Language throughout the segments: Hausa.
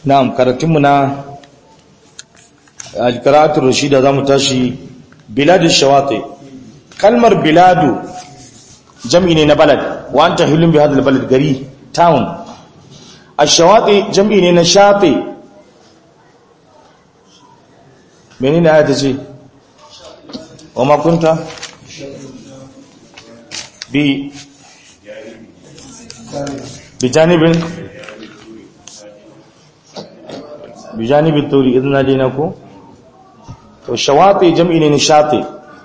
na'am karatunmu na alkaratul rashida zamu tashi biladu shawati kalmar biladu jam'i ne na balad wa anta hilun bi hadal balad gari town ash-shawati jam'i ne na shati menene ayata ce wa ma kunta bi bijanibin bijanibin turi idan na dina ko to shawati jam'i ne nishati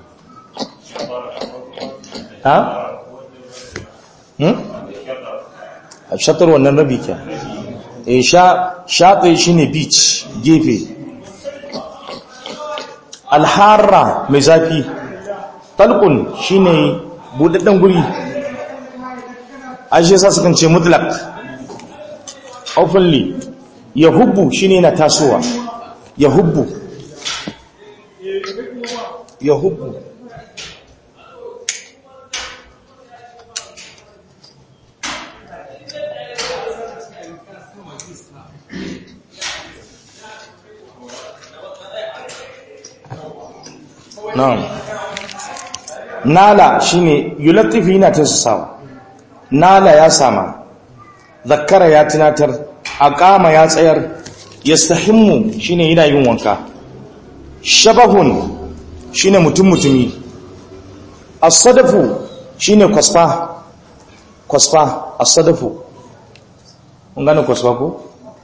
ha hmm shatar wannan rabi ke eh sha shati shine beach gefe alharra mai zafi talqun shine budadden guri ashe sa sukan ce mutlaq openly yahubbu shine na tasowa yahubbu yahubbu na'am nala shine yulatifi yana tasasawa nala ya sama zakkara ya tunatar aqama ya tsayar yastahimmu shine yana yin wanka shabahun shine mutum mutumi as-sadafu shine kwasfa kwasfa as-sadafu kun gane kwasfa ko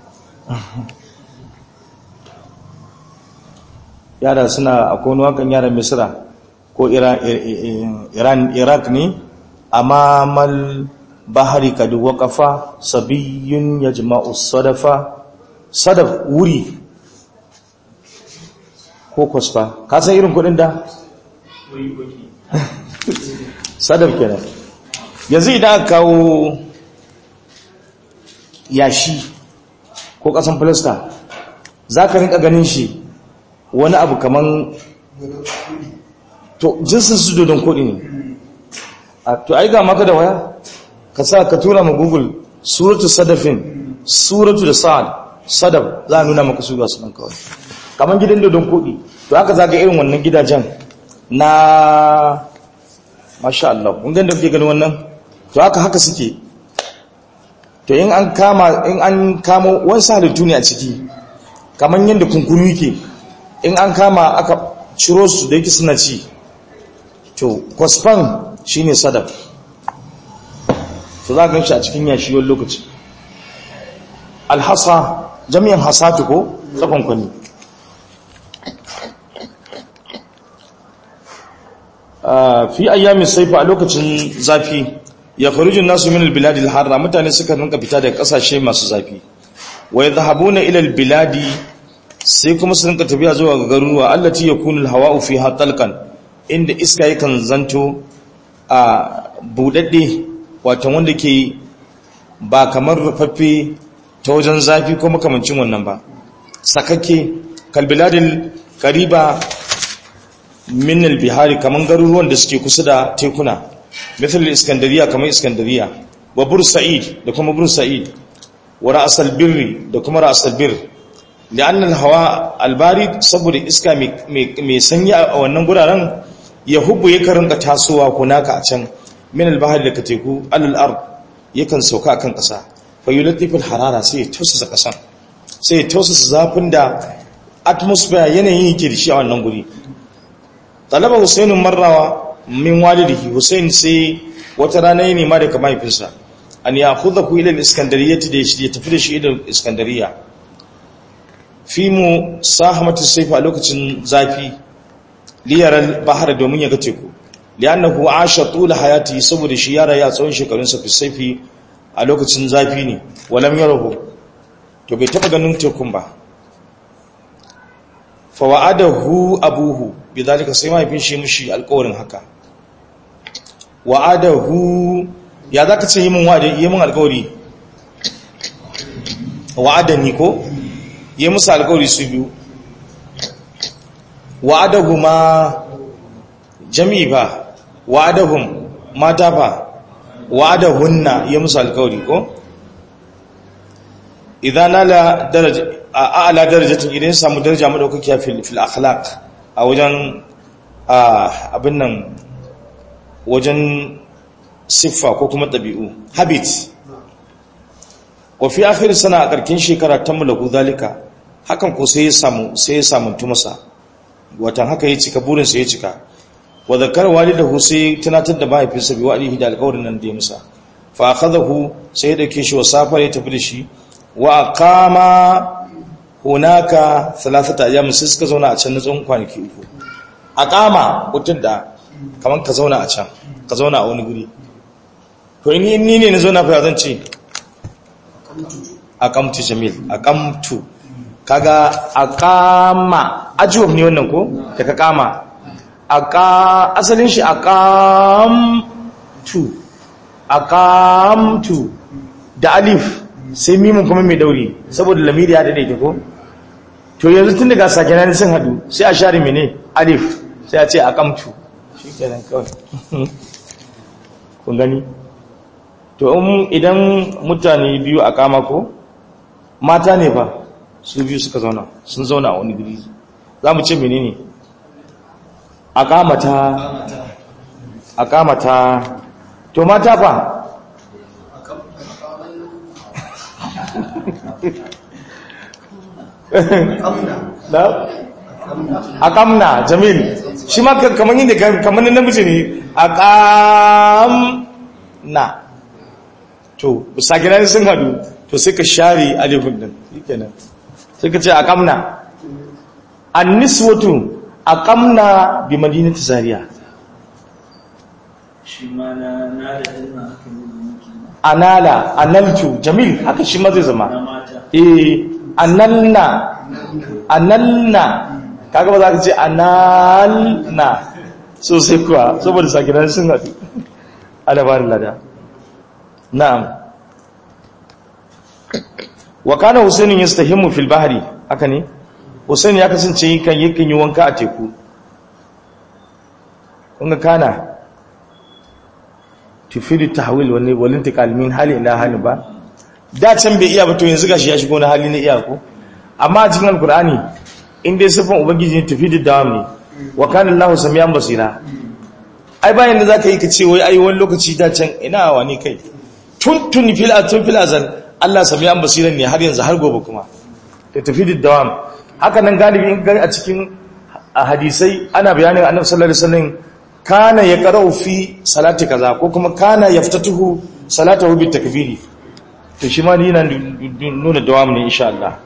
yara suna akwai wani wakan yaran misra ko iran iraq ne amma mal bahari kadu waqafa sabiyun yajma'u sadafa sadaf wuri ko kwasfa ka san irin kudin da sadaf kenan yanzu idan aka kawo yashi ko kasan filista za ka rinka ganin shi wani abu kaman to jinsin su dodon kudi ne to ai ga maka da waya ka sa ka tura ma google suratu sadafin suratu da sa'ad sadaf za a nuna maka su ga su nan kawai kamar gidan dodon kudi to haka za ga irin wannan gidajen na masha Allah kun ganda kuke gani wannan to haka haka suke to in an kama in an kamo wani halittu ne a ciki kamar yadda kunkuru yake in an kama aka ciro su da yake suna ci to kwasfan shine sadaf to za gan shi a cikin yashi wani lokaci alhassa jami'in hasatu ko tsakon kwani fi ayyamin saifa a lokacin zafi ya farijin nasu min albiladi alharra mutane suka rinka fita daga kasashe masu zafi wa yadhhabuna ila albiladi sai kuma su rinka tafiya zuwa ga garuruwa allati yakunu alhawa'u fiha talqan inda iska yakan zanto a budadde wato wanda ke ba kamar rufaffe ta wajen zafi ko makamancin wannan ba sakakke kalbiladin kariba min albihari kaman garuruwan da suke kusa da tekuna misal iskandariya kamar iskandariya wa bursa'id da kuma bursa'id wa ra'sal birri da kuma ra'sal bir li'anna al-hawa al-barid saboda iska mai sanyi a wannan guraren ya hubbu ya karinka tasowa kunaka a can min al-bahri da teku al-ard yakan sauka akan kasa fa yulatif al-harara sai ya tausasa kasan sai ya tausasa zafin da atmosphere yanayin yake da shi a wannan guri talaba husainun marrawa min walidihi husain sai wata rana ya nema daga mahaifinsa an ya khudha ku ila al-iskandariyyati da ya tafi da shi ila iskandariya fi mu sahamatu sayfa a lokacin zafi liyar bahar domin ya ga teku li'annahu asha tula hayati saboda shi yara ya tsawon shekarunsa fi sayfi a lokacin zafi ne walam yarahu to bai taba ganin tekun ba fa wa'adahu abuhu bidalika sai mahaifin shi mushi alƙawarin haka wa'adahu ya zaka ce yi min wa'adi yi min alƙawari wa'adani ko yi musu alƙawari su biyu wa'adahuma jami'i ba wa'adahum mata fa wa'adahunna yi musu alƙawari ko idan nala daraja a a'la darajatin idan ya samu daraja madaukakiya fil fil akhlaq a wajen abin nan wajen siffa ko kuma ɗabi'u habit wafi akhir sana a ƙarƙin shekara ta mulaku zalika hakan ko sai ya samu sai ya samuntu masa watan haka ya cika burinsa ya cika wa zakar walidahu sai tunatar da mahaifinsa bi wa'dihi da alƙawarin nan da ya musa fa akhadahu sai ya dauke shi wa safar ya tafi da shi wa aqama hunaka thalathata ayyam sai suka zauna a can na tsawon kwanaki uku aqama mutum da kaman ka zauna a can ka zauna a wani guri to ni ni ne na zauna fa zan ce aqamtu jamil aqamtu kaga aqama ajwab ne wannan ko daga kama aqa asalin shi aqamtu aqamtu da alif sai mimun kuma mai dauri saboda lamiri ya dade ko to yanzu tun daga sakenan sun hadu sai a share mene alif sai a ce aqamtu shikenan kawai kun gani to idan mutane biyu a kama ko mata ne fa su biyu suka zauna sun zauna a wani guri za mu ce menene a kamata a kamata to mata fa a kamna jamil shi ma kamar yin da kamar namiji ne a kamna to sakinan sun hadu to sai ka share alifin din shikenan sai ka ce aqamna an-niswatu aqamna bi madinati zaria shi ma na na da ilma anala analtu jamil haka shi ma zai zama na mata eh analna analna kaga ba za ka ce analna sosai kuwa saboda sakinan sun hadu ala barin lada na'am wa kana husainin yastahimu fil bahri haka ne husain ya kasance yakan yakan yi wanka a teku kun ga kana tufidu tahwil wani walin intiqal min hali ila hali ba da can bai iya ba to yanzu gashi ya shigo na hali na iya ko amma a cikin alqur'ani in dai sifan ubangiji ne tufidu dawam ne wa kana allah samian basira ai bayan da zaka yi ka ce wai ai wani lokaci da can ina wani kai tun tun fil atun fil azal Allah samiyan basiran ne har yanzu har gobe kuma ta tafi da dawam haka nan galibi in gani a cikin hadisai ana bayanin annabi sallallahu alaihi wasallam kana yaqra'u fi salati kaza ko kuma kana yaftatuhu salatahu bi takbiri to shi ma yana nuna dawam ne insha Allah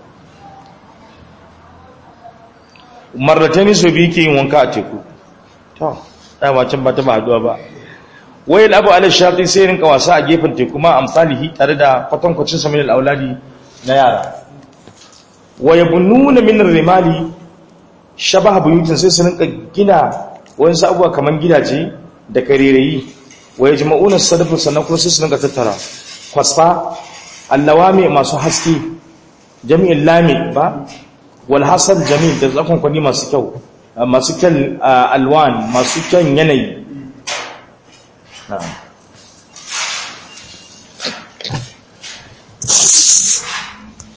marratani so bi yake yin wanka a teku to dama can ba ta ba haduwa ba wayil abu ala shafi sai rinka wasa a gefen teku ma amsalihi tare da kwatankwacin sa min al-auladi na yara wa yabununa min ar-rimali shabaha buyutin sai su rinka gina wayan abubuwa kaman gidaje da karerayi wa yajma'una sadafu sannan kuma sai su rinka tattara kwasfa allawami masu haske jami'in lami ba wal hasal jami'in da zakon kwani masu kyau masu kyan alwan masu kyan yanayi na'am